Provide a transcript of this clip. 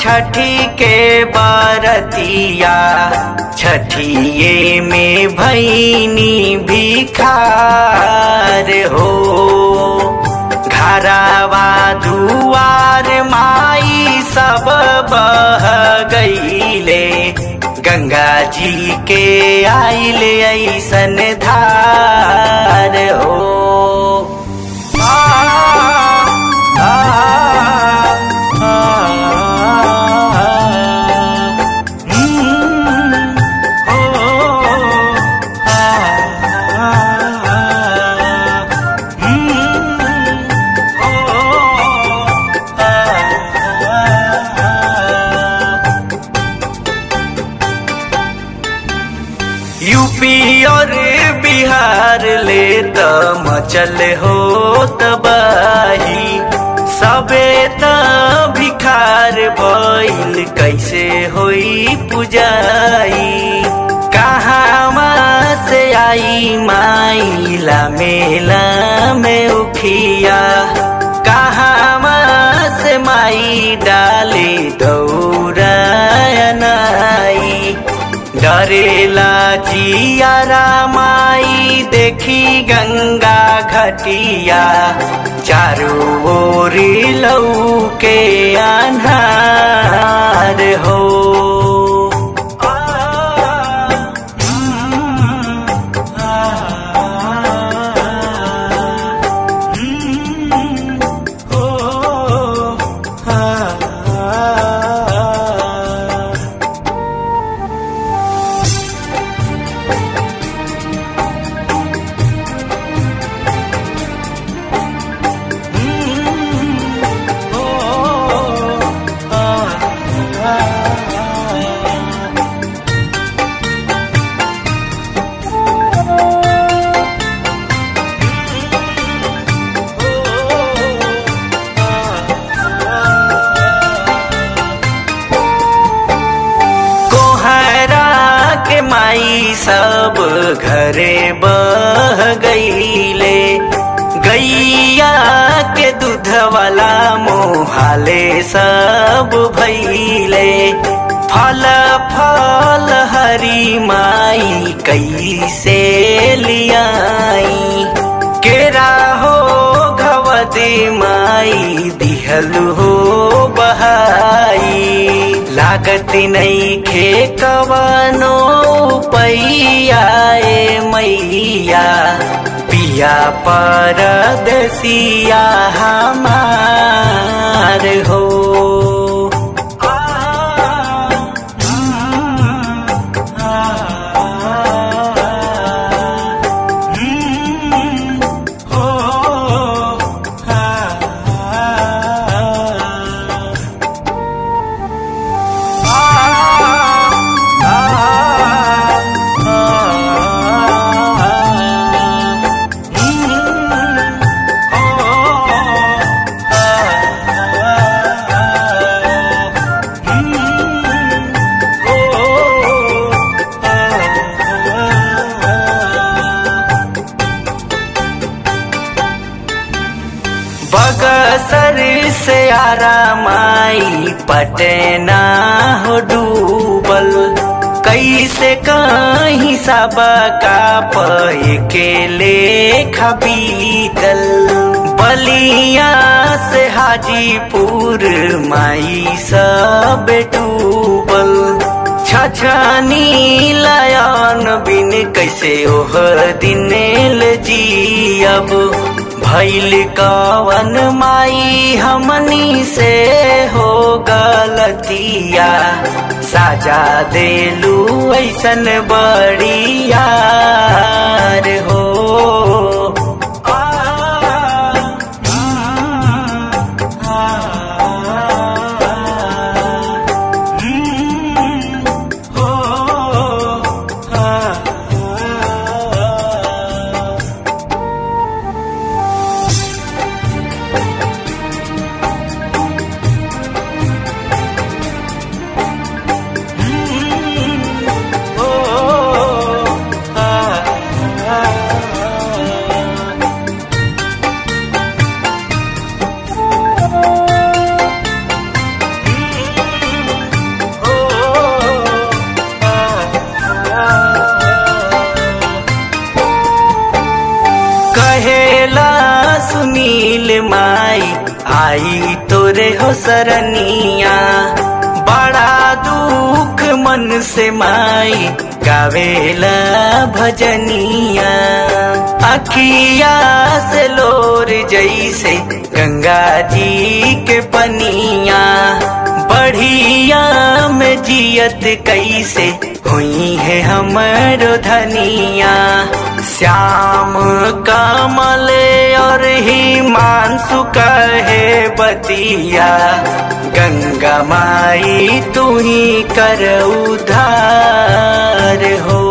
छठी के बारतिया छठिए में भैनी भिखार हो घरावा दुआर माई सब बह गईले गंगा जी के आइले ऐसन धार हो आ, आ, आ, हम्म, ओ, आ, हम्म, ओ, आ, यूपी और बिहार ले त मचल हो तबाही सबे त भिखार भइल कैसे होई पुजाई कहाँ से आई माइला मेला में उखिया कहाँ से माई डाले दौरा नाई डरेला जियारा माई देखी गंगा घटिया चारों ओरी लौके अन्हार हो आ, हम्म, आ, हम्म, ओ, आ, कोहरा के माई सब घरे बह गईले गैया के दूध वाला मोहाले सब भैले फल फल हरी माई कैसे लियाई केरा हो घवदी माई दिहल हो बहाई लागत नहीं खे कवनो पैयाए मैया पिया पर दसिया हमार हो आ, हम्म, आ, हम्म, हो, आ, बगसर से आरा माई पटना हो डूबल कैसे कहीं सब का पे के लेखा बीतल बलिया से हाजीपुर माई सब डूबल छछनी लयन बिन कैसे ओह दिन ल जियब भैल कवन माई हमनी से हो गलतिया साजा देलू ऐसन बड़ियार हो आ, हम्म, आ, हम्म, हो, आ, हो, आ, तोरे हो सरनिया बड़ा दुख मन से माई गावेला भजनिया अखिया से लोर जैसे गंगा जी के पनिया बढ़िया में जियत कैसे हुई है हमरो धनिया श्याम कमल और ही मानसु कहे बतिया गंगा माई तू ही कर उधार हो